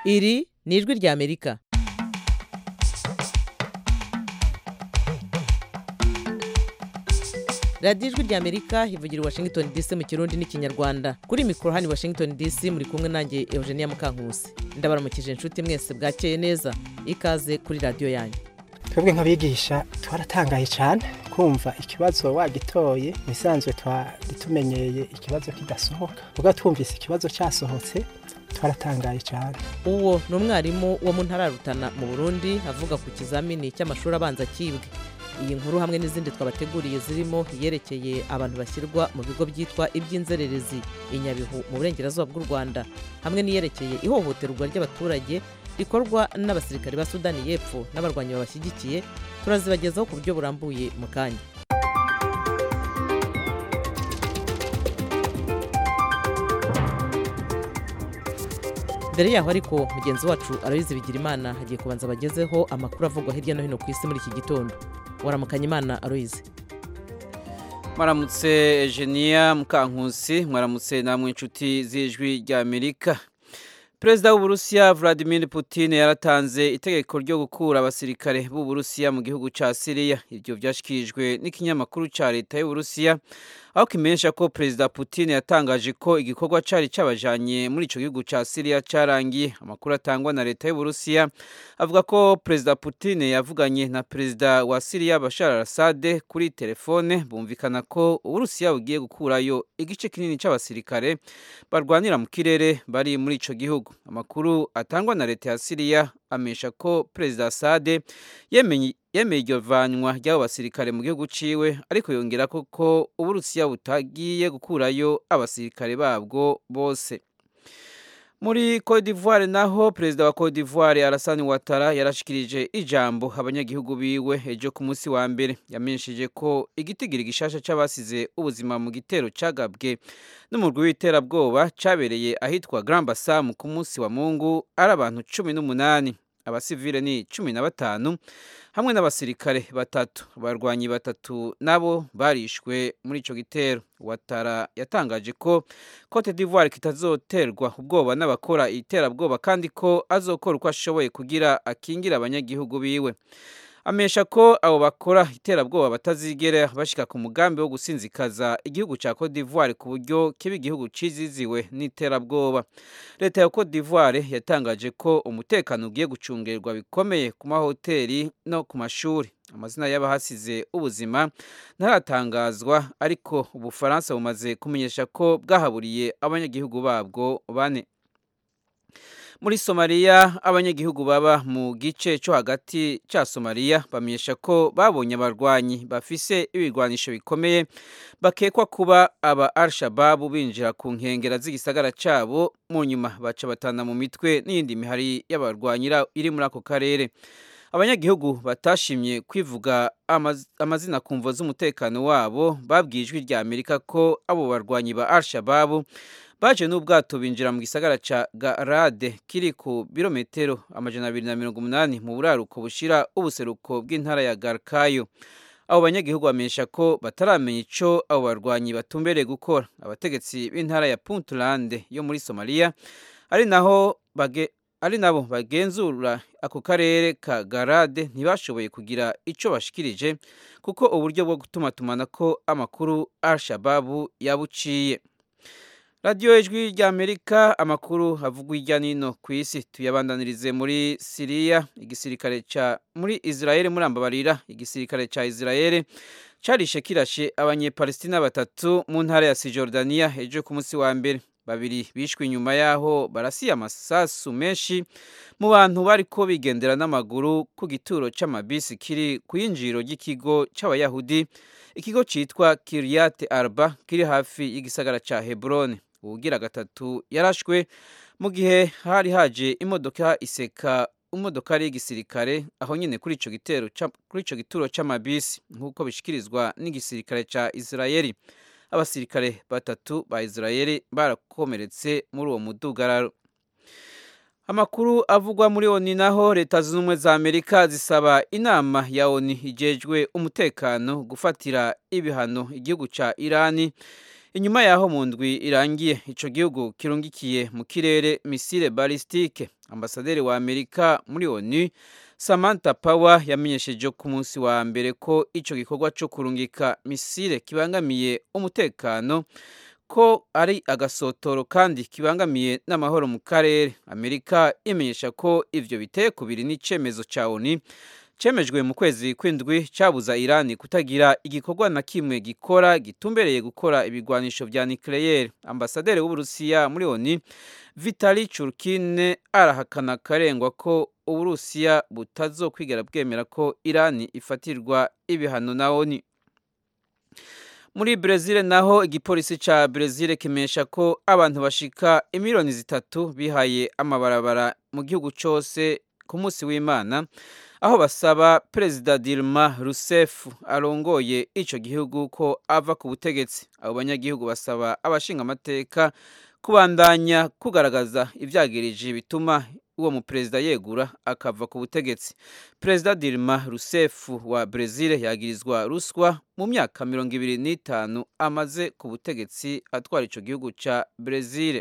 iri ni ijwi ry'amerika radiyo ijwi ry'amerika ivugira i washington dc mu kirundi n'ikinyarwanda kuri mikoro hano i washington dc muri kumwe nanjye eugenia mukankusi ndabaramukije inshuti mwese bwakeye neza ikaze kuri radiyo yanyu twebwe nk'abigisha twaratangaye cyane kumva ikibazo wagitoye bisanzwe twari tumenyeye ikibazo kidasohoka ubwo twumvise ikibazo cyasohotse twaratangaye cyane uwo ni umwarimu wo mu ntara ya Rutana mu burundi avuga ku kizamini cy'amashuri abanza kibwe iyi nkuru hamwe n'izindi twabateguriye zirimo iyerekeye abantu bashyirwa mu bigo byitwa iby'inzererezi i nyabihu mu burengerazuba bw'u rwanda hamwe n'iyerekeye ihohoterwa ry'abaturage rikorwa n'abasirikare ba sudani y'epfo n'abarwanyi babashyigikiye turazibagezaho ku buryo burambuye mu kanya mbere yaho ariko mugenzi wacu arabizi bigira imana hagiye kubanza abagezeho amakuru avugwa hirya no hino ku isi muri iki gitondo waramukanya imana aroyize mwaramutse Eugenia mukankusi mwaramutse namwe inshuti z'ijwi ry'amerika perezida w'uburusiya vladimir putin yaratanze itegeko ryo gukura abasirikare b'uburusiya mu gihugu cya siriya ibyo byashyikirijwe n'ikinyamakuru cya leta y'uburusiya aho kimenyesha ko perezida putin yatangaje ko igikorwa cyari cyabajanye muri icyo gihugu cya siriya cyarangiye amakuru atangwa na leta y'uburusiya avuga ko perezida putin yavuganye na perezida wa siriya bashar al-assad kuri telefone bumvikana ko uburusiya bugiye gukurayo igice kinini cy'abasirikare barwanira mu kirere bari muri icyo gihugu amakuru atangwa na leta ya siriya amenyesha ko perezida assad yemeye iryo vanwa ry'abo basirikare mu gihugu ciwe ariko yongera ko ko uburusiya butagiye gukurayo abasirikare babwo bose muri Cote d'Ivoire naho perezida wa Cote d'Ivoire Alassane Ouattara yarashikirije ijambo abanyagihugu biwe ejo ku munsi wa mbere yamenyesheje ko igitigiri gishasha c'abasize ubuzima mu gitero cagabwe n'umurwi w'iterabwoba cabereye ahitwa Grand Bassam ku munsi wa Mungu ari abantu cumi n'umunani abasivile ni cumi na batanu hamwe n'abasirikare batatu abarwanyi batatu nabo barishwe muri ico gitero watara yatangaje ko Cote d'Ivoire kitazoterwa ubwoba n'abakora iterabwoba kandi ko azokora uko ashoboye kugira akingira abanyagihugu biwe amesha ko abo bakora iterabwoba batazigera bashika ku mugambi wo gusinzikaza igihugu cya Cote d'Ivoire ku buryo kiba igihugu ciziziwe n'iterabwoba leta ya Cote d'Ivoire yatangaje ko umutekano ugiye gucungerwa bikomeye ku mahoteli no ku mashuri amazina y'abahasize ubuzima ntaratangazwa ariko ubufaransa bumaze kumenyesha ko bwahaburiye abanyagihugu babwo bane muri somaliya abanyagihugu baba mu gice cyo hagati cya somaliya bamenyesha ko babonye abarwanyi bafise ibigwanisho bikomeye bakekwa kuba aba al-shababu binjira ku nkengera z'igisagara cyabo mu nyuma baca batana mu mitwe n'iyindi mihari y'abarwanyi iri muri ako karere abanyagihugu batashimye kwivuga amazina ku mvo z'umutekano wabo babwiye ijwi rya amerika ko abo barwanyi ba al-shababu baje n'ubwato binjira mu gisagara ca garade kiri ku birometero amajana abiri na mirongo umunani mu buraruko bushira ubuseruko bw'intara ya garkayo abo banyagihugu bamenyesha ko bataramenya ico abo barwanyi batumbereye gukora abategetsi b'intara ya puntland yo muri somaliya ari naho bage ari nabo bagenzura ako karere ka garade ntibashoboye kugira ico bashikirije kuko uburyo bwo gutuma tumanako amakuru al-shababu yabuciye radiyo ijwi ry'amerika amakuru avugwa hirya n'ino ku isi tuyabandanirize muri siriya igisirikare cya muri israel murambabarira igisirikare cya israel carishe kirashe abanyepalestina batatu mu ntara ya sijordaniya ejo ku munsi wa mbere babiri bishwe inyuma yaho barasiye amasasu menshi mu bantu bariko bigendera n'amaguru ku gituro c'amabisi kiri ku yinjiriro ry'ikigo c'abayahudi ikigo citwa kiryat arba kiri hafi y'igisagara ca hebrone uwugira gatatu yarashwe mu gihe hari haje imodoka iseka imodokari y'igisirikare aho nyine kuri ico gitero kuri ico gituro c'amabisi nk'uko bishikirizwa n'igisirikare ca Israeli abasirikare batatu ba Israeli barakomeretse muri uwo mudugararo amakuru avugwa muri oni naho leta zunze ubumwe za amerika zisaba inama ya oni ijejwe umutekano gufatira ibihano igihugu ca irani inyuma yaho mu ndwi irangiye ico gihugu kirungikiye mu kirere misile balistike ambasaderi wa amerika muri onu samantha power yamenyesheje ku munsi wa mbere ko ico gikorwa co kurungika misile kibangamiye umutekano ko ari agasotoro kandi kibangamiye n'amahoro mu karere amerika imenyesha ko ivyo biteye kubiri n'icemezo ca onu cemejwe mu kwezi kw'indwi cabuza irani kutagira igikorwa na kimwe gikora gitumbereye gukora ibigwanisho vya nucleaire ambasaderi w'uburusiya muri oni vitali churkine arahakana karengwa ko uburusiya butazokwigera bwemera ko irani ifatirwa ibihano na oni muri Brezil naho igipolisi ca Brezil kimenyesha ko abantu bashika imiliyoni zitatu bihaye amabarabara mu gihugu cose ku munsi w'Imana aho basaba Perezida Dilma Rousseff arongoye ico gihugu ko ava ku butegetsi abo banyagihugu basaba abashinga amateka kubandanya kugaragaza ivyagirije bituma uwo muperezida yegura akava ku butegetsi perezida Dilma Rousseff wa Brezil yagirizwa ruswa mu myaka mirongo ibiri n'itanu amaze ku butegetsi atwara ico gihugu ca Brezil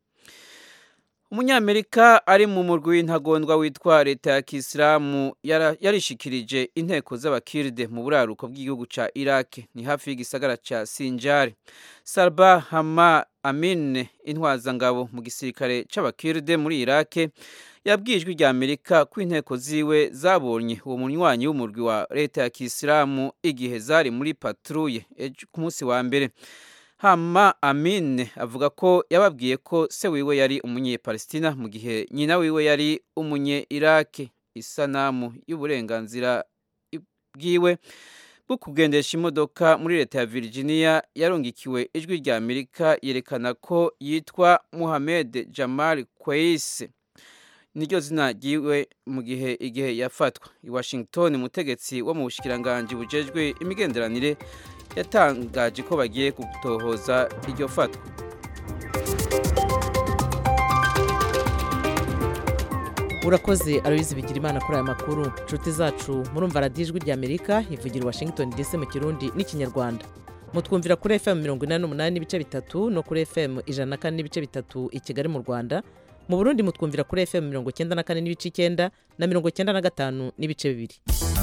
umunyamerika ari mu murwi w'intagondwa witwa leta ya kisilamu yarishikirije inteko z'abakiride mu buraruko bw'igihugu ca iraq ni hafi y'igisagara ca sinjari salba hama amine intwazangabo mu gisirikare c'abakiride muri iraq yabwijwe rya amerika ko inteko ziwe zabonye uwo munywanyi w'umurwi wa leta ya kisilamu igihe zari muri patrouille ku munsi wa mbere hama amine avuga ko yababwiye ko se wiwe yari umunyepalestina mu gihe nyina wiwe yari umunye iraki isanamu y'uburenganzira bwiwe bwo kugendesha imodoka muri leta ya virginia yarungikiwe ijwi rya amerika yerekana ko yitwa muhamed jamal kweise niryo zina ryiwe mu gihe igihe yafatwa i washington umutegetsi wo mu bushikiranganji bujejwe imigenderanire yatangaje ko bagiye gutohoza iryo fatwa urakoze aroyizi bigira imana kuri aya makuru inshuti zacu murumva radiyo ijwi rya amerika ivugira washington dc mu kirundi n'ikinyarwanda mutwumvira kuri fm mirongo inani n'umunani n'ibice bitatu no kuri fm ijana na kane n'ibice bitatu i kigali mu rwanda mu burundi mutwumvira kuri fm mirongo icyenda na kane n'ibice icyenda na mirongo icyenda na gatanu n'ibice bibiri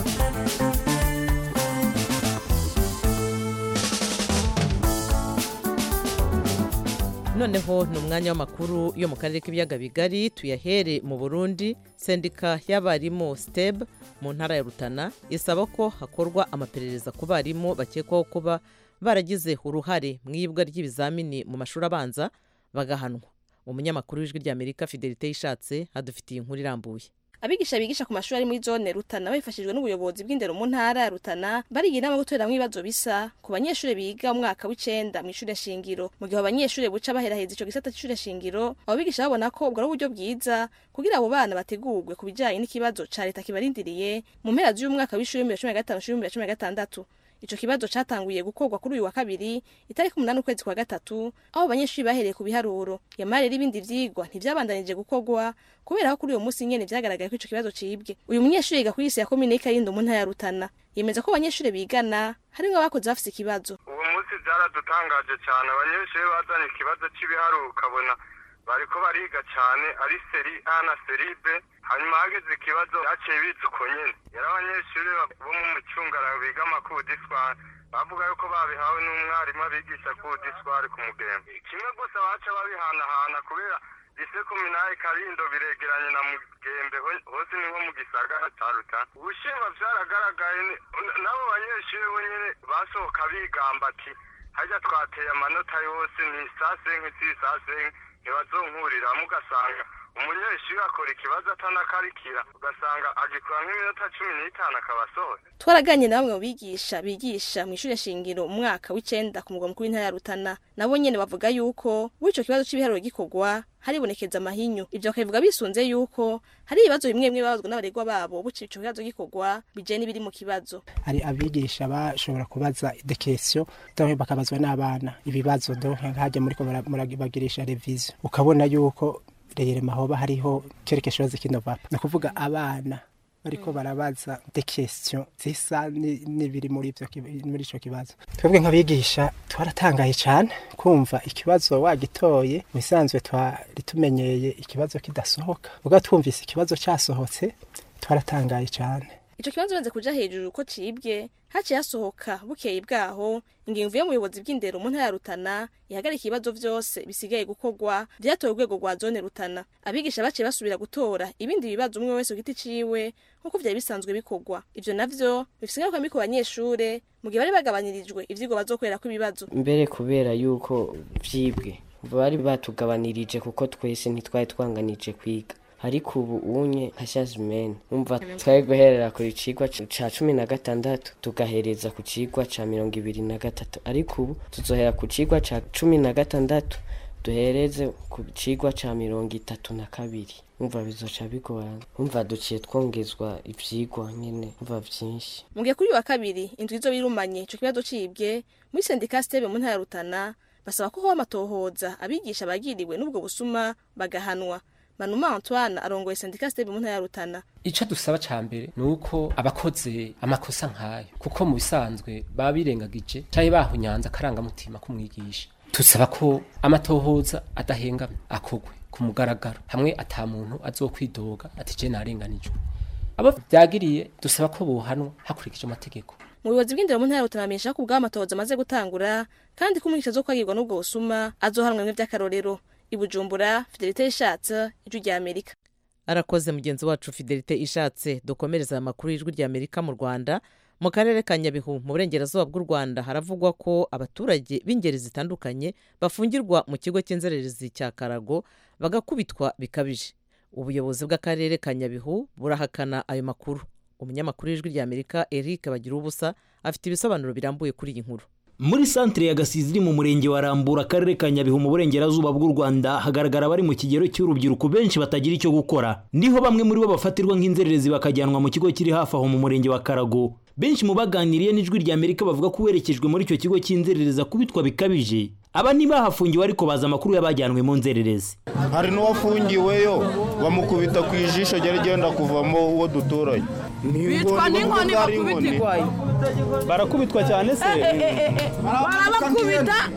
noneho ni umwanya w'amakuru yo mu karere k'ibiyaga bigari tuyahere mu burundi sendika y'abarimu steb mu ntara ya rutana isaba ko hakorwa amaperereza ku barimu bakekwaho kuba baragize uruhare mu iyibwa ry'ibizamini mu mashuri abanza bagahanwa umunyamakuru w'ijwi ry'amerika fidelite yishatse hadufitiye inkuru irambuye abigisha bigisha ku mashuri ari muri zone rutana bifashijwe n'ubuyobozi bw'indero mu ntara ya rutana bariga inama gutoreramwo ibibazo bisa ku banyeshuri biga umwaka w'icenda mu ishure shingiro mu gihe abanyeshuri buca baheraheza ico gisata c'ishure shingiro abo bigisha babona ko ubwo ari uburyo bwiza kugira abo bana bategurwe ku bijanye n'ikibazo ca leta kibarindiriye mu mpera z'uyu mwaka w'ishuri w'ibihumbi bibiri na cumi na gatanu w'ibihumbi bibiri na cumi na gatandatu ico kibazo catanguye gukorwa kuri uyu wa kabiri itariki umunani ukwezi kwa gatatu aho abanyeshuri bahereye ku biharuro yamara rero ibindi vyigwa ntivyabandanije gukorwa kubera ko kuri uyo musi nyene vyagaragaye ko ico kibazo cibwe uyu munyeshuri yiga kuri isi ya komine y'ikarindo mu ntara ya rutana yemeza ko abanyeshuri bigana harimwo abakoze bafise ikibazo uwo munsi vyaradutangaje cane abanyeshuri bazanye ikibazo c'ibiharuro ukabona bariko bariga cane ari seri a na seri b hanyuma hageze ikibazo baciye biza uko nyene yari abanyeshuri bo mu mucungara biga amakudiswari bavuga yuko babihawe n'umwarimu abigisha kudiswari ku mugembe kimwe gusa baca babihanahana kubera lise kominari karindo biregeranye na mugembe hose ni nko mu gisagara ca rutana ubushinwa vyaragaragaye n'abo banyeshuri bo nyene basohoka bigamba ati harya twateye amanota yose ni sasenke si sasenke ntibazonkurira mugasanga umunyeshuri akora ikibazo atanakarikira ugasanga agikora nk'iminota cumi n'itanu akaba asohora twaraganye na bamwe mu bigisha bigisha mu ishure shingiro umwaka w'icenda ku mugwa mukuru w'intara ya rutana nabo nyene bavuga yuko w'ico kibazo c'ibiharuro gikorwa haribonekeza amahinyu ivyo bakabivuga bisunze yuko hari ibibazo bimwe bimwe babazwa n'abaregwa babo buci ico kibazo gikorwa bije n'ibiri mu kibazo hari abigisha bashobora kubaza idekesiyo donc bakabazwa n'abana ibibazo donc nkajya muriko murabagirisha revision ukabona yuko rero mahoba hariho quelque chose qui ne va pas ni ukuvuga abana bariko barabaza de question zisa ni- n'ibiri muri ivyo kiba- muri ico kibazo twebwe nk'abigisha twaratangaye cane kumva ikibazo wagitoye mu bisanzwe twari tumenyeye ikibazo kidasohoka ubwo twumvise ikibazo casohotse twaratangaye cane ico kibazo banze kuja hejuru ko cibwe haciye hasohoka bukeye bwaho ingingo ivuye mu buyobozi bw'indero mu ntara ya rutana ihagarika ibibazo vyose bisigaye gukorwa vyatowe urwego rwa zone rutana abigisha baciye basubira gutora ibindi bibazo umwe wese ku giti ciwe nk'uko vyari bisanzwe bikorwa ivyo navyo bifise ingaruka mbi ku banyeshure mu gihe bari bagabanirijwe ivyigwa bazokorerako ibibazo mbere kubera yuko vyibwe bari batugabanirije kuko twese ntitwari twanganije kwiga ariko ubu unye nka shazimene umva twari guherera ku cigwa c- ca cumi na gatandatu tugahereza ku cigwa ca mirongo ibiri na gatatu ariko ubu tuzohera ku cigwa ca cumi na gatandatu duhereze ku cigwa ca mirongo itatu na kabiri umva bizoca bigorana umva duciye twongezwa ivyigwa nyene umva vyinshi mu gihe kuri uyu wa kabiri inzu izo birumanye ico kibazo cibwe muri sendika stebe mu ntara ya rutana basaba ko hoba amatohoza abigisha bagiriwe n'ubwo busuma bagahanwa manuma antoine arongoye sendika stebe mu ntara ya rutana icyo dusaba cya mbere ni uko abakoze amakosa nk'ayo kuko mu bisanzwe baba birengagije cyangwa bahunyanze akarangamutima k'umwigisha dusaba ko amatohoza adahengamye akogwe ku mugaragaro hamwe ata muntu azokwidoga ati je narenganijwe abo byagiriye dusaba ko bohanwa hakurikije amategeko mu buyobozi bw'indero mu ntara ya rutana bamenyesha ko ubwabo amatohoza amaze gutangura kandi ko umwigisha azokwagirwa n'ubwo busuma azohanwa bimwe vy'akarorero i bujumbura fidelite yishatse ijwi rya amerika arakoze mugenzi wacu fidelite ishatse dukomereza aya makuru y'ijwi rya amerika mu rwanda mu karere ka nyabihu mu burengerazuba bw'u rwanda haravugwa ko abaturage b'ingeri zitandukanye bafungirwa mu kigo cy'inzererezi cya karago bagakubitwa bikabije ubuyobozi bw'akarere ka nyabihu burahakana ayo makuru umunyamakuru w'ijwi rya amerika eric bagira ubusa afite ibisobanuro birambuye kuri iyi nkuru muri santire ya gasizi iri mu murenge wa rambura akarere ka nyabihu mu burengerazuba bw'u rwanda hagaragara abari mu kigero cy'urubyiruko benshi batagira icyo gukora niho bamwe muri bo bafatirwa nk'inzererezi bakajyanwa mu kigo kiri hafi aho mu murenge wa karago benshi mu baganiriye n'ijwi rya amerika bavuga ko uwerekejwe muri icyo kigo cy'inzererezi akubitwa bikabije aba ntibahafungiwe ariko bazi amakuru y'abajyanwe mu nzererezi hari n'uwafungiweyo bamukubita ku ijisho ryari ryenda kuvamo uwo duturanye bitwa n'inkoni bakubitirwayo barakubitwa cyane se barabakubita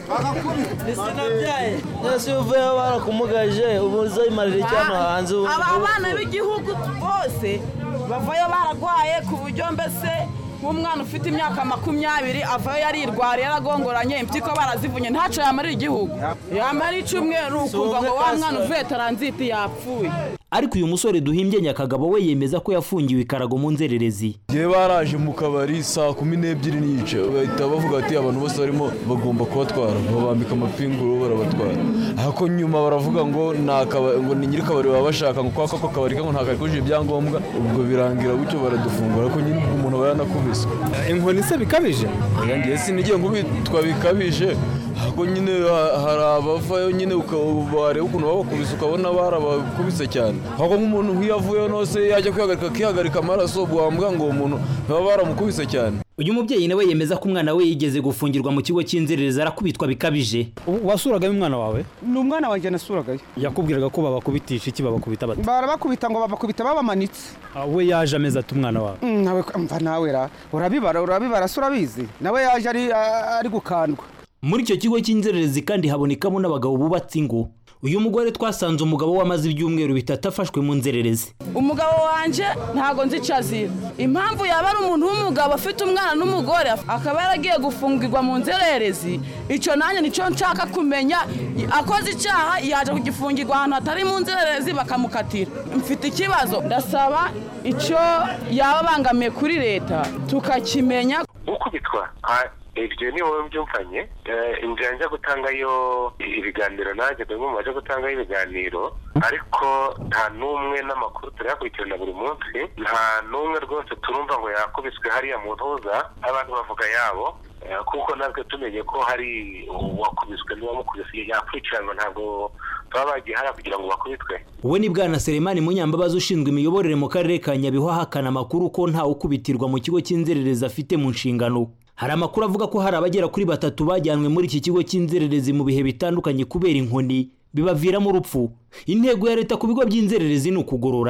ese iyo uvuyeho barakumugaje ubu uzayimarira iki hano hanze ubu aba bana b'igihugu bose bavayo baragwaye ku buryo mbese nk'umwana ufite imyaka makumyabiri avayo yarirwariye yaragongoranye impyiko barazivunye ntaco yamarira igihugu yamara icumweru ukumva ngo wa mwana uvuye taranziti yapfuye ariko uyu musore duhimbye nyakagabo we yemeza ko yafungiwe ikarago mu nzererezi igihe baraje mu kabari saa kumi n'ebyiri n'igice bahita bavuga ati abantu bose barimo bagomba kubatwara babambika amapinguro barabatwara ariko nyuma baravuga ngo ni akaba- ngo ni nyir'akabari baba bashaka ngo kwa kako kabari kango ntabwo kujuje ibyangombwa ubwo birangira gutyo baradufungura ariko nyine ubwo umuntu aba yanakubiswe inkoni se bikabije oya ngiye sinigiye nkubitwa bikabije ariko nyine ha- hari abavayo nyine uka- wareba ukuntu babakubise ukabona barabakubise cyane ahubwo nk'umuntu nk'iyo avuyeho nose yajya kwihagarika akihagarika amaraso ubwo wamuvuga ngo uwo muntu baba baramukubise cyane uyu mubyeyi nawe yemeza ko umwana we yigeze gufungirwa mu kigo cy'inzererezi arakubitwa bikabije wasuragayo umwana wawe ni umwana wanjye nasuragayo yakubwiraga ko babakubitisha iki babakubita bate barabakubita ngo babakubita babamanitse Ah, we yaje ameze ati umwana wawe Mm, nawe mva nawe ra urabibara urabibara se urabizi nawe yaje ari ari gukandwa muri icyo kigo cy'inzererezi kandi habonekamo n'abagabo bubatse ingo uyu mugore twasanze umugabo we amaze ibyumweru bitatu afashwe mu nzererezi umugabo wanje ntago nzi icyo azira impamvu yaba ari umuntu w'umugabo afite umwana n'umugore akaba yaragiye gufungirwa mu nzererezi icyo nanjye nicyo nshaka kumenya akoze icyaha yaje kugifungirwa ahantu hatari mu nzererezi bakamukatira mfite ikibazo ndasaba icyo yaba abangamiye kuri leta tukakimenya gukubitwa Ah, ibyo ni wowe mbyumvanye Eh, inzira njya gutangayo ibiganiro nanjye ndi umwe mu baje gutangayo ibiganiro ariko nta n'umwe n'amakuru turayakurikirana buri munsi nta n'umwe rwose turumva ngo yakubiswe hariya mu ntuza abantu bavuga yabo Eh, kuko natwe tumenye ko hari uwakubiswe n'uwamukubise yakurikiranwa ntabwo baba bagiye hariya kugira ngo bakubitwe we ni bwana seremani munyambabazi ushinzwe imiyoborere mu karere ka nyabihu ahakana amakuru ko ntawe ukubitirwa mu kigo cy'inzererezi afite mu nshingano hari amakuru avuga ko hari abagera kuri batatu bajyanwe muri iki kigo cy'inzererezi mu bihe bitandukanye kubera inkoni bibaviramo urupfu intego ya leta ku bigo by'inzererezi ni ukugorora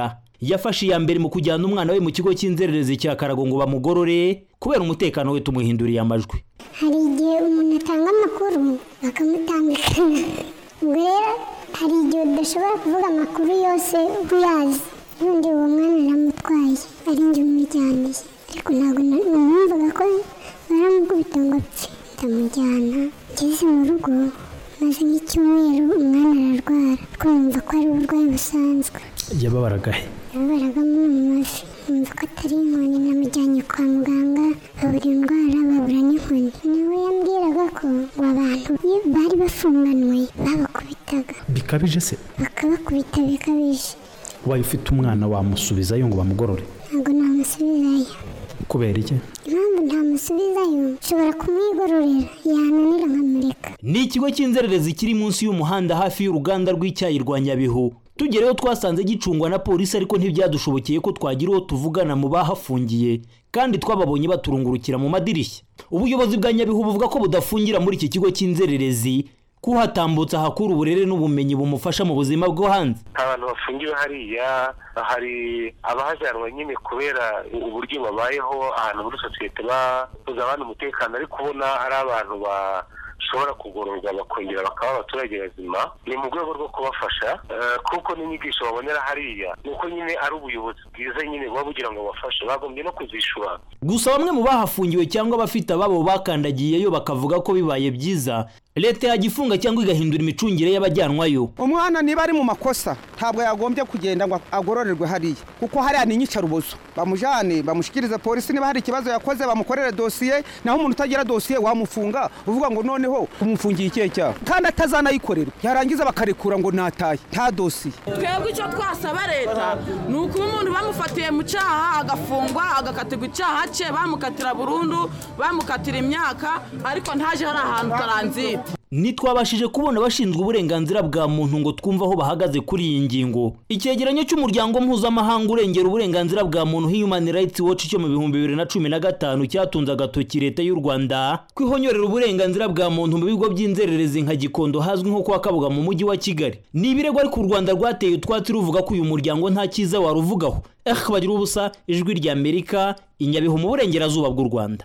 yafashe iya mbere mu kujyana umwana we mu kigo cy'inzererezi cya karago ngo bamugorore kubera umutekano we tumuhinduriye amajwi hari igihe umuntu atanga amakuru bakamutandukana ubwo rero hari igihe udashobora kuvuga amakuru yose uyazi n'undi uwo mwana aramutwaye ari njye umujyaniye ariko ntabwo numvaga ko baramukubita ngo apfe ndamujyana ngeze mu rugo maze nk'icyumweru umwana ararwara ariko numva ko ari uburwayi busanzwe yababaraga he yabaragamo mu mavi numva ko atari inkoni namujyanye kwa muganga babura indwara babura n'inkoni nawe yambwiraga ko ngo abantu iyo bari bafunganwe babakubitaga bikabije se bakabakubita bikabije ubaye ufite umwana wamusubizayo ngo bamugorore ntabwo namusubizayo kubera iki impamvu ntamusubizayo nshobora kumwigororera yananira nkamureka ni ikigo cy'inzererezi kiri munsi y'umuhanda hafi y'uruganda rw'icyayi rwa nyabihu tugereyo twasanze gicungwa na polisi ariko ntibyadushobokeye ko twagira uwo tuvugana mu bahafungiye kandi twababonye baturungurukira mu madirishya ubuyobozi bwa nyabihu buvuga ko budafungira muri iki kigo cy'inzererezi kuhatambutsa ahakura uburere n'ubumenyi bumufasha mu buzima bwo hanze abantu bafungiwe hariya hari abahajyanwa nyine kubera uburyo babayeho ahantu muri sosiyete babuza abandi umutekano ariko ubona ari abantu bashobora kugororwa bakongera bakaba abaturage bazima ni mu rwego rwo kubafasha kuko n'inyigisho babonera hariya ni uko nyine ari ubuyobozi bwiza nyine buba bugira ngo bafashe bagombye no kuzishura gusa bamwe mu bahafungiwe cyangwa abafite ababo bakandagiyeyo bakavuga ko bibaye byiza leta yagifunga cyangwa igahindura imicungire y'abajyanwayo umwana niba ari mu makosa ntabwo yagombye kugenda ngo agororerwe hariya kuko hariya ni inyicarubozo bamujyane bamushyikirize polisi niba hari ikibazo yakoze bamukorere dosiye naho umuntu utagira dosiye wamufunga uvuga ngo noneho umufungiye ikihe cyaha kandi atazanayikorerwa yarangiza bakarekura ngo nataye nta dosiye twebwe icyo twasaba leta ni ukuba umuntu bamufatiye mu cyaha agafungwa agakatirwa icyaha cye bamukatira burundu bamukatira imyaka ariko ntaje hari ahantu taranzira ntitwabashije kubona abashinzwe uburenganzira bwa muntu ngo twumve aho bahagaze kuri iyi ngingo icyegeranyo cy'umuryango mpuzamahanga urengera uburenganzira bwa muntu human rights watch cyo mu bihumbi bibiri na cumi na gatanu cyatunze agatoki leta y'u rwanda kwihonyorera uburenganzira bwa muntu mu bigo by'inzererezi nka gikondo hazwi nko kwa kabuga mu mujyi wa kigali ni ibirego ariko u rwanda rwateye utwatsi ruvuga ko uyu muryango nta cyiza waruvugaho eh bagira ubusa ijwi ry'amerika inyabihu mu burengerazuba bw'u rwanda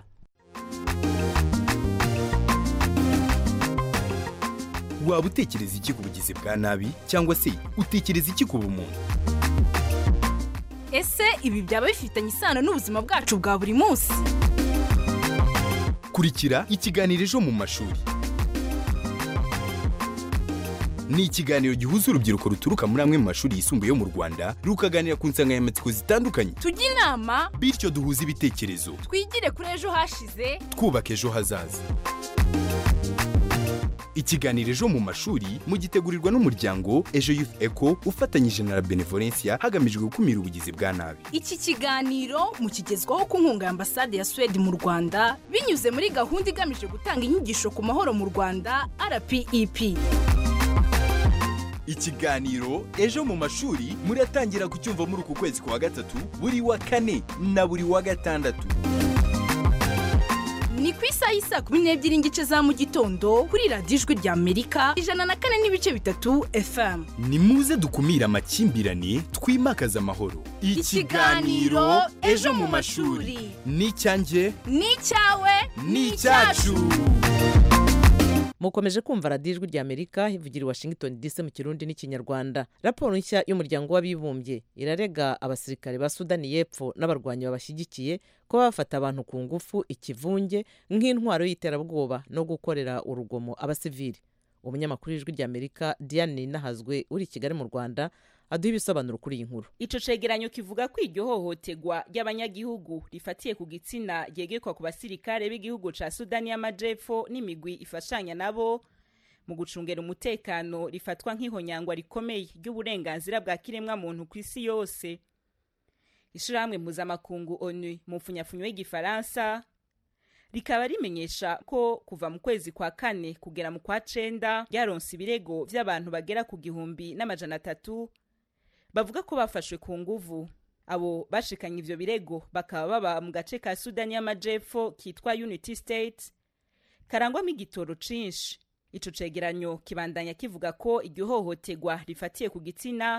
waba utekereza iki ku bugizi bwa nabi cyangwa se utekereza iki ku bumuntu ese ibi byaba bifitanye isano n'ubuzima bwacu bwa buri munsi kurikira ikiganiro ejo mu mashuri ni ikiganiro gihuza urubyiruko ruturuka muri amwe mu mashuri yisumbuye yo mu rwanda rukaganira ku nsanganyamatsiko zitandukanye tujye inama bityo duhuze ibitekerezo twigire kuri ejo hashize twubaka ejo hazaza ikiganiro ejo mu mashuri mugitegurirwa n'umuryango ejo youth eco ufatanyije na la benevolencia hagamijwe gukumira ubugizi bwa nabi iki kiganiro mukigezwaho ku nkunga ya ambasade ya suwede mu rwanda binyuze muri gahunda igamije gutanga inyigisho ku mahoro mu rwanda rpep ikiganiro ejo mu mashuri muratangira kucyumva muri uku kwezi kwa gatatu buri wa kane na buri wa gatandatu ni ku isaha y'isa kumi n'ebyiri n'igice za mu gitondo kuri radiyo ijwi rya amerika ijana na kane n'ibice bitatu fm ni muze dukumire amakimbirane twimakaze amahoro ikiganiro ejo mu mashuri ni icyanjye ni icyawe ni icyacu mukomeje kumva radiyo ijwi rya amerika ivugira i washington dc mu kirundi n'ikinyarwanda raporo nshya y'umuryango w'abibumbye irarega abasirikare ba sudani y'epfo n'abarwanyi babashyigikiye ko bafata abantu ku ngufu ikivunge nk'intwaro y'iterabwoba no gukorera urugomo abasivili umunyamakuru w'ijwi rya amerika diane nahazwe uri i kigali mu rwanda aduha ibisobanuro kuri iyi nkuru ico cegeranyo kivuga ko iryo hohoterwa ry'abanyagihugu rifatiye ku gitsina ryegekwa ku basirikare b'igihugu ca sudani y'amajepfo n'imigwi ifashanya nabo mu gucungera umutekano rifatwa nk'ihonyangwa rikomeye ry'uburenganzira bwa kiremwa muntu ku isi yose ishirahamwe mpuzamakungu onu mu mfunyafunyo y'igifaransa rikaba rimenyesha ko kuva mu kwezi kwa kane kugera mu kwa cenda ryaronse ibirego vy'abantu bagera ku gihumbi n'amajana atatu bavuga ko bafashwe ku nguvu abo bashikanye ivyo birego bakaba baba mu gace ka sudani y'amajepfo kitwa unity state karangwamo igitoro cinshi ico cegeranyo kibandanya kivuga ko iryo hohoterwa rifatiye ku gitsina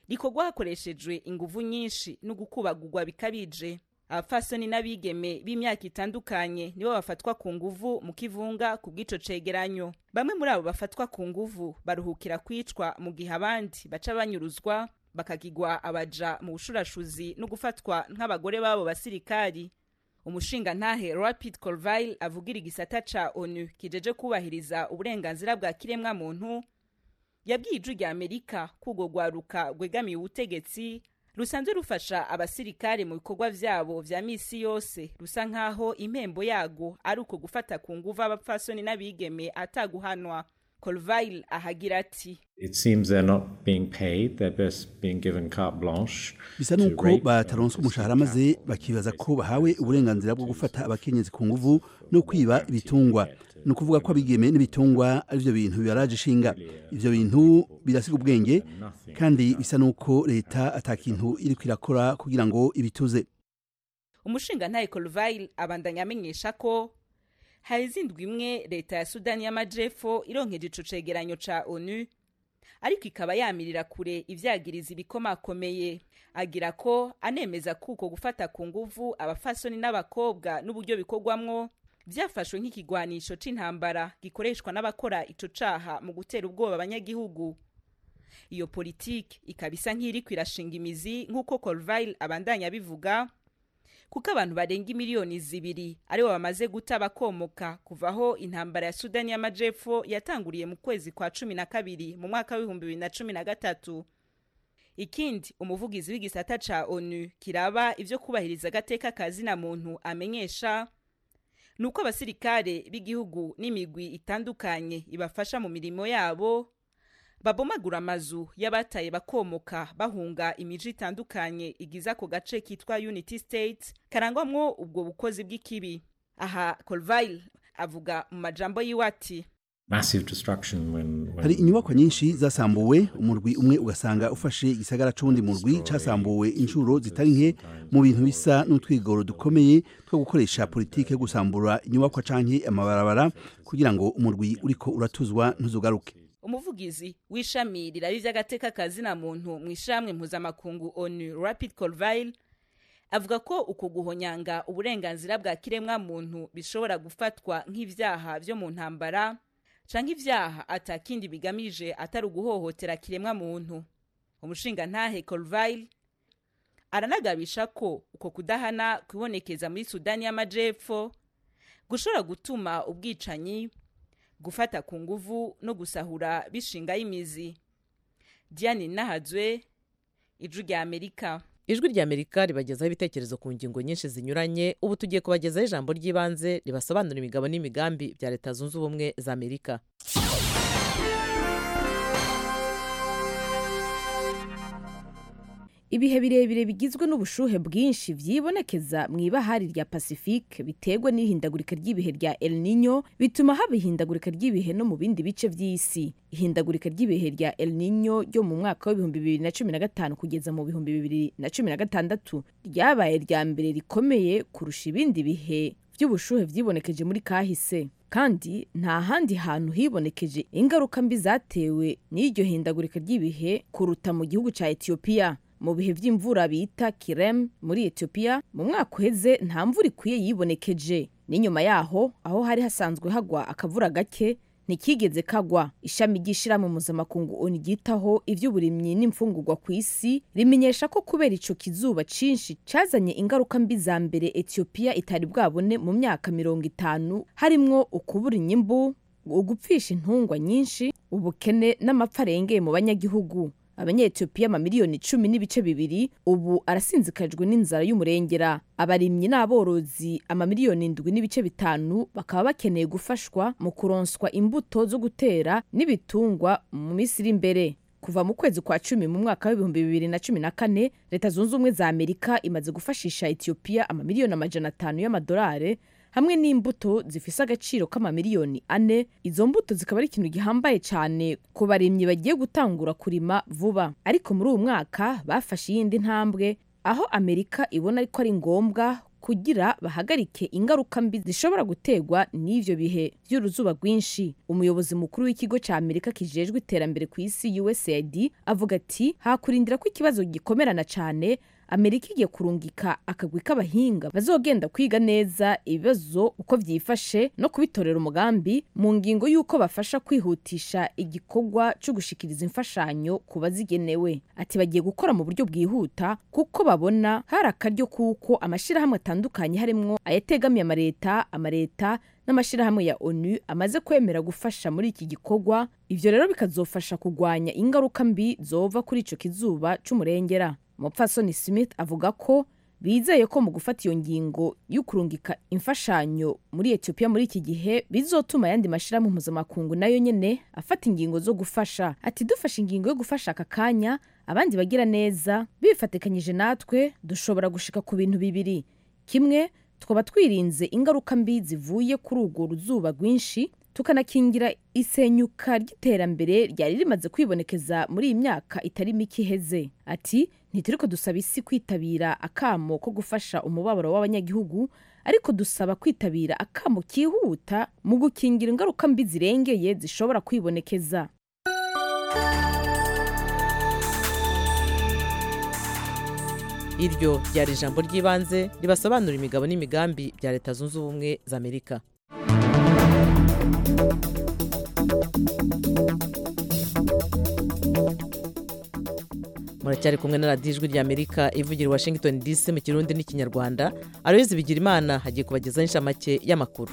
rikorwa hakoreshejwe inguvu nyinshi no gukubagurwa bikabije abapfasoni n'abigeme b'imyaka itandukanye nibo bafatwa ku nguvu mu kivunga ku bw'ico cegeranyo bamwe muri abo bafatwa ku nguvu baruhukira kwicwa mu gihe abandi baca banyuruzwa bakagigwa abaja mu bushurashuzi no gufatwa nk'abagore b'abo basirikari umushinga ntahe rapid colville avugira igisata ca onu kijeje kubahiriza uburenganzira bwa kiremwa muntu yabwiye ijwi rya amerika ko urwo rwaruka rwegamiye ubutegetsi rusanzwe rufasha abasirikare mu bikorwa vyabo vya misi yose rusa nk'aho impembo yago ari uko gufata ku nguvu abapfasoni n'abigeme ataguhanwa colville ahagira ati It seems they're not being paid, they're just being given carte blanche. bisa to nuko rape bataronswa umushahara maze bakibaza ko bahawe uburenganzira bwo gufata abakenyezi ku nguvu no kwiba ibitungwa ni ukuvuga ko abigeme n'ibitungwa ari byo bintu bibaraje ishinga ivyo bintu birasiga ubwenge kandi bisa nuko leta ata kintu iriko irakora kugira ngo ibituze umushinga ntahe colville abandanya amenyesha ko hari izindwi imwe leta ya sudani y'amajepfo ironkeje ico cegeranyo ca onu ariko ikaba yamirira kure ivyagiriza ibikomakomeye agira ko anemeza ko uko gufata ku nguvu abafasoni n'abakobwa n'uburyo bikorwamwo vyafashwe nk'ikigwanisho c'intambara gikoreshwa n'abakora ico caha mu gutera ubwoba abanyagihugu iyo politiki ikaba isa nk'iriko irashinga imizi nk'uko colville abandanya abivuga kuko abantu barenga imiliyoni zibiri aribo bamaze guta bakomoka kuva aho intambara ya sudani y'amajepfo yatanguriye mu kwezi kwa cumi na kabiri mu mwaka w'ibihumbi bibiri na cumi na gatatu ikindi umuvugizi w'igisata ca onu kiraba ivyo kubahiriza agateka ka zina muntu amenyesha ni uko abasirikare b'igihugu n'imigwi itandukanye ibafasha mu mirimo yabo babomagura amazu y'abataye bakomoka bahunga imiji itandukanye igize ako gace kitwa unity state karangwamwo ubwo bukozi bw'ikibi aha colville avuga mu majambo yiwe ati massive destruction when, when hari inyubakwa nyinshi zasambuwe umurwi umwe ugasanga ufashe igisagara c'uwundi murwi casambuwe inshuro zitari nke mu bintu bisa n'utwigoro dukomeye two gukoresha politike yo gusambura inyubakwa canke amabarabara kugira ngo umurwi uriko uratuzwa ntuzugaruke umuvugizi w'ishami riraba ivy'agateka ka zina muntu mu ishamwe mpuzamakungu onu rapid colville avuga ko uko guhonyanga uburenganzira bwa kiremwa muntu bishobora gufatwa nk'ivyaha vyo mu ntambara canke ivyaha atakindi bigamije atari uguhohotera kiremwa muntu umushinga ntahe colville aranagabisha ko uko kudahana kwibonekeza muri sudani y'amajepfo gushobora gutuma ubwicanyi gufata ku nguvu no gusahura bishingaho imizi diane nahadzwe ijwi rya amerika ijwi rya amerika ribagezaho ibitekerezo ku ngingo nyinshi zinyuranye ubu tugiye kubagezaho ijambo ry'ibanze ribasobanura imigabo n'imigambi bya leta zunze ubumwe za amerika ibihe birebire bigizwe n'ubushuhe bwinshi byibonekeza mu ibahari rya pacifique biterwa n'ihindagurika ry'ibihe rya el nino bituma haba ihindagurika ry'ibihe no mu bindi bice by'isi ihindagurika ry'ibihe rya el nino ryo mu mwaka w'ibihumbi bibiri na cumi na gatanu kugeza mu bihumbi bibiri na cumi na gatandatu ryabaye rya mbere rikomeye kurusha ibindi bihe by'ubushuhe byibonekeje muri kahise kandi nta handi hantu hibonekeje ingaruka mbi zatewe n'iryo hindagurika ry'ibihe kuruta mu gihugu cya etiyopiya mu bihe by'imvura bita kirem muri etiyopiya mu mwaka uheze nta mvura ikwiye yibonekeje n'inyuma yaho aho hari hasanzwe hagwa akavura gake ntikigeze kagwa ishami ry'ishyirahamwe mpuzamakungu oni ryitaho iby'uburimyi n'imfungurwa ku isi rimenyesha ko kubera ico kizuba cinshi cazanye ingaruka mbi za mbere etiyopiya itari bwabone mu myaka mirongo itanu harimwo ukubura inyimbu ugupfisha intungwa nyinshi ubukene n'amapfa arengeye mu banyagihugu abanyetiyopiya amamiliyoni cumi n'ibice bibiri ubu arasinzikajwe n'inzara y'umurengera abarimyi n'aborozi amamiliyoni indwi n'ibice bitanu bakaba bakeneye gufashwa mu kuronswa imbuto zo gutera n'ibitungwa mu minsi iri imbere kuva mu kwezi kwa cumi mu mwaka w'ibihumbi bibiri na cumi na kane leta zunze ubumwe za amerika imaze gufashisha etiyopiya amamiliyoni amajana atanu y'amadolari hamwe n'imbuto zifise agaciro k'amamiliyoni ane izo mbuto zikaba ari ikintu gihambaye cyane ku barimyi bagiye gutangura kurima vuba ariko muri uwo mwaka bafashe iyindi ntambwe aho amerika ibona ko ari ngombwa kugira bahagarike ingaruka mbi zishobora guterwa n'ivyo bihe vy'uruzuba rwinshi umuyobozi mukuru w'ikigo ca amerika kijejwe iterambere ku isi usaid avuga ati hakurindira ko ikibazo gikomerana cane amerika igiye kurungika akagwi k'abahinga bazogenda kwiga neza ibibazo uko vyifashe no kubitorera umugambi mu ngingo y'uko bafasha kwihutisha igikorwa co gushikiriza imfashanyo ku bazigenewe ati bagiye gukora mu buryo bwihuta kuko babona hari akaryo kuko amashirahamwe atandukanye harimwo ayategamiye amareta amareta n'amashirahamwe ya onu amaze kwemera gufasha muri iki gikorwa ivyo rero bikazofasha kugwanya ingaruka mbi zova kuri ico kizuba c'umurengera umupfasoni smith avuga ko bizeye ko mu gufata iyo ngingo y'ukurungika imfashanyo muri etiyopiya muri iki gihe bizotuma ayandi mashyirahamwe mpuzamakungu nayo nyene afata ingingo zo gufasha ati dufashe ingingo yo gufasha aka kanya abandi bagira neza bifatikanyije natwe dushobora gushika ku bintu bibiri kimwe twaba twirinze ingaruka mbi zivuye kuri urwo ruzuba rwinshi tukanakingira isenyuka ry'iterambere ryari rimaze kwibonekeza muri iyi myaka itari mike iheze ati ntituriko dusaba isi kwitabira akamo ko gufasha umubabaro w'abanyagihugu ariko dusaba kwitabira akamo kihuta mu gukingira ingaruka mbi zirengeye zishobora kwibonekeza iryo ryari ijambo ry'ibanze ribasobanura imigabo n'imigambi bya leta zunze ubumwe za amerika muracyari kumwe na radiyo ijwi rya amerika ivugira washington dc mu kirundi n'ikinyarwanda aroyizi bigira imana hagiye kubagezaho inshamake y'amakuru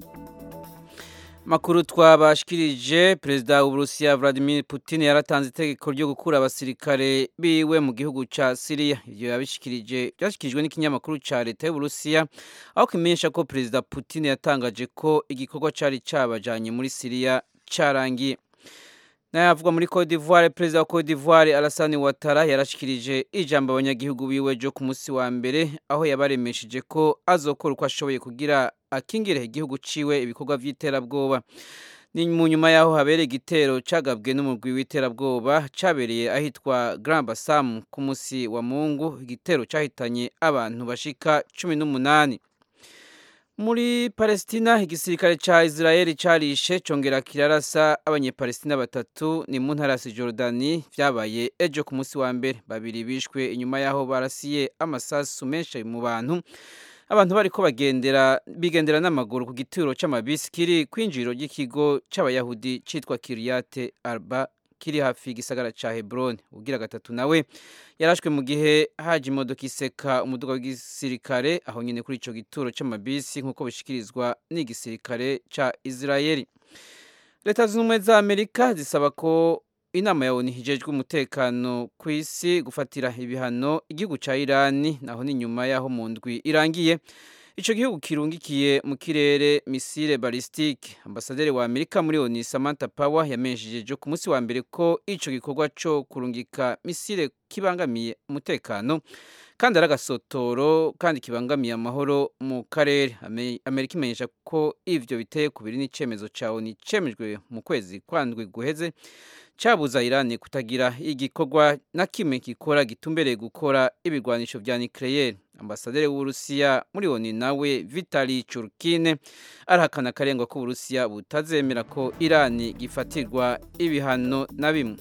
makuru twabashikirije perezida w'uburusiya vladimir putin yaratanze itegeko ryo gukura abasirikare biwe mu gihugu ca siriya ivyo yabishikirije byashikirijwe n'ikinyamakuru ca leta y'uburusiya aho kimenyesha ko perezida putin yatangaje ko igikorwa cari cabajanye muri siriya carangiye nayavuga muri Cote d'Ivoire perezida wa Cote d'Ivoire Alassane Ouattara yarashikirije ijambo abanyagihugu biwe jo ku munsi wa mbere aho yabaremesheje ko azokora uko ashoboye kugira akingire igihugu ciwe ibikorwa vy'iterabwoba ni mu nyuma yaho habereye igitero cagabwe n'umugwi w'iterabwoba cabereye ahitwa Grand Bassam ku munsi wa Mungu igitero cahitanye abantu bashika cumi n'umunani muri palestina igisirikare ca israeli carishe congera kirarasa abanyepalestina batatu ni mu ntara ya sijordani vyabaye ejo ku munsi wa mbere babiri bishwe inyuma yaho barasiye amasasu menshi mu bantu abantu bariko bagendera bigendera n'amaguru ku gituro c'amabisi kiri kwinjiriro ry'ikigo c'abayahudi citwa kiriyate arba kiri hafi y'igisagara ca Hebron ugira gatatu nawe yarashwe mu gihe haje imodoka iseka umuduga w'igisirikare aho nyene kuri ico gituro c'amabisi nk'uko bishikirizwa n'igisirikare ca Israeli leta zunze ubumwe za Amerika zisaba ko inama ya ONU hijejwe umutekano ku isi gufatira ibihano igihugu ca Irani naho ni nyuma yaho mu ndwi irangiye Ico gihugu kirungikiye mu kirere misile ballistique ambasaderi wa Amerika muri ONU Samantha Power yamenyesheje ku munsi wa mbere ko ico gikorwa co kurungika misile kibangamiye umutekano kandi ari agasotoro kandi kibangamiye amahoro mu karere Amerika imenyesha ko ivyo biteye kubiri n'icemezo ca ONU cemejwe mu kwezi kwandwi guheze cabuza Iran kutagira igikorwa na kimwe gikora gitumbereye gukora ibigwanisho vya nucleaire ambasaderi w'Uburusiya muri ONU nawe Vitali Churkine arahakana karengwa ko Uburusiya butazemera ko Iran gifatirwa ibihano na bimwe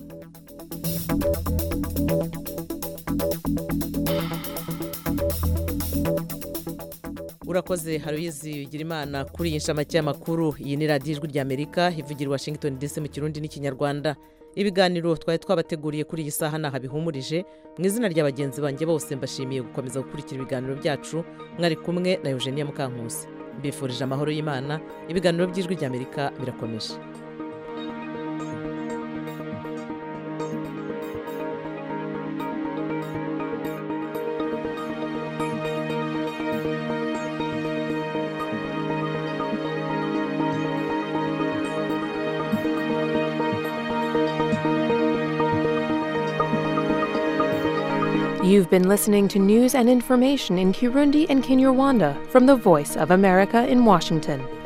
urakoze haruyizi bigira imana kuri iyi nshamake y'amakuru iyi ni radiyo ijwi rya amerika ivugira i washington dc mu kirundi n'ikinyarwanda ibiganiro twari twabateguriye kuri iyi saha ntaho bihumurije mu izina rya bagenzi banjye bose mbashimiye gukomeza gukurikira ibiganiro byacu mwari kumwe na eugenia mukankusi mbifurije amahoro y'imana ibiganiro by'ijwi rya amerika birakomeje You've been listening to news and information in Kirundi and Kinyarwanda from the Voice of America in Washington.